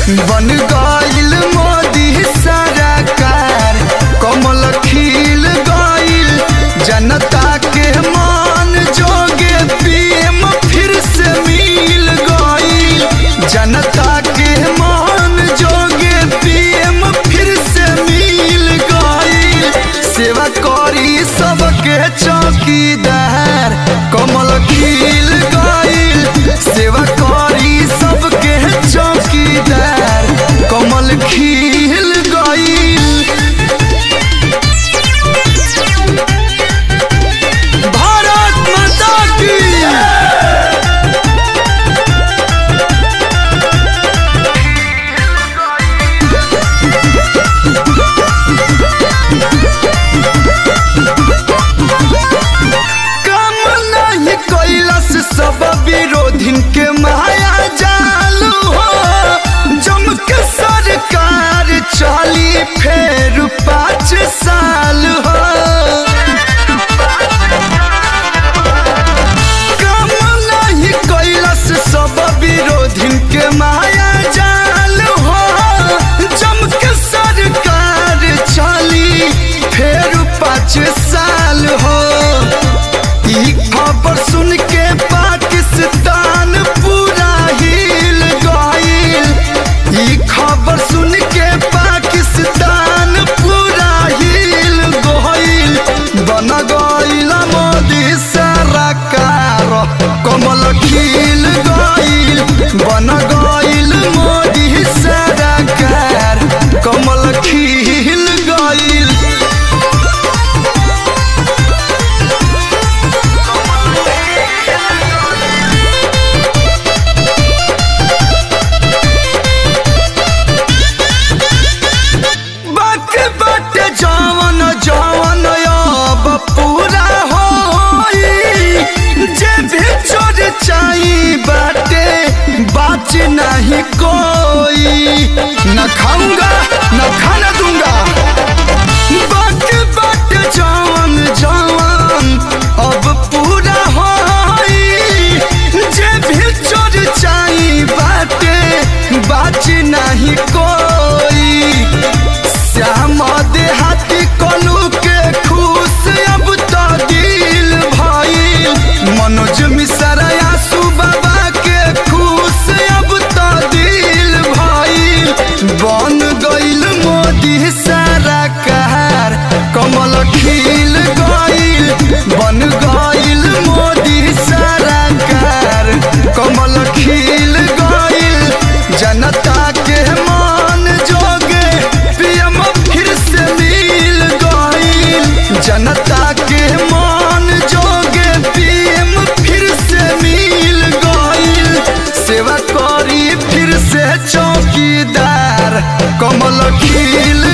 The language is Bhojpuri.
बन गईल मोदी सरकार कमल खिल गईल जनता के मान जोगे पीएम फिर से मिल गईल जनता के मान जोगे पीएम फिर से मिल गईल सेवा करी सबके चौकीदार कमल खिल गईल सेवा करी सबके चौकीदार कमल खिल गईल भारत माता की काम नहीं कैलस सब विरोधिन के माया जालू हो जम के सरकार चली फेर पाँच साल हो काम नहीं कैलस सब विरोधिन के माया जाल हो जम के सरकार चली फेर पाँच साल हो ई खबर सुन के पाकिस्तान पूरा हिल गईल ई खबर सुन के पाकिस्तान पूरा हिल गईल बन गईल मोदी सरकार कमल खिल गईल बन गईल मोदी सरकार कमल खिल गईल बाक बाट जवन जवन अब पूरा होई जे भी चोर चाही बाटे बाच नहीं कोई न खाऊंगा न खाना दूंगा बाक बाट जवन जवन अब पूरा होई जे भी चोर चाही बाटे बाच नहीं कोई श्याम देहाती कलू के खुश अब तो दिल भइल मनोज मिश्रा आसू बाबा के खुश अब तो दिल भइल बन गईल मोदी सरकार कमल खिल गईल बन गईल मोदी सरकार कमल खिल गईल जनता के मान जोगे पीएम फिर से मिल गईल जनता के मान जोगे पीएम फिर से मिल गईल सेवा करी फिर से चौकीदार कमल खिल